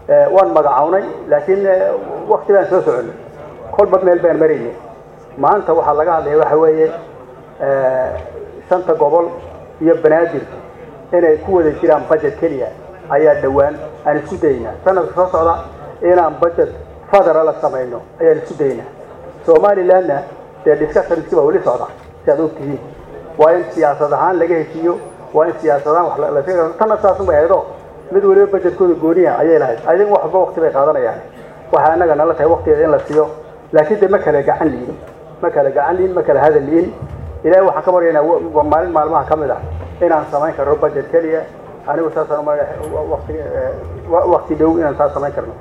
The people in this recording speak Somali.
waan magacawnay laakiin wakti baan soo soconay kolba meel baan maraynay maanta waxaa laga hadlaya waxa weeye shanta gobol iyo banaadir inay ku wada jiraan budget keliya ayaa dhowaan aan isku daynaa sanadka soo socda inaan budget federal la samayno ayaan isku daynaa somalilandna dee discussionski baa weli socda si aad ogtihiin waa in siyaasad ahaan laga heshiiyo waa in siyaasad ahaan wax la tanna saasun bay ahaydo mid waliba budgetkooda gooniya ayay lahayd adiga wax walba wakti bay qaadanayaan waxaa annaga nala tahay waktigeeda in la siiyo laakiin de ma kala gacan liin ma kala gacan liin ma kala hadal liin ilaahay waxaan ka baryaynaa maalin maalmaha ka mid ah inaan samayn karno budget keliya anigu saasaan umaleeyahay wakti wakti dhow inaan saas samayn karno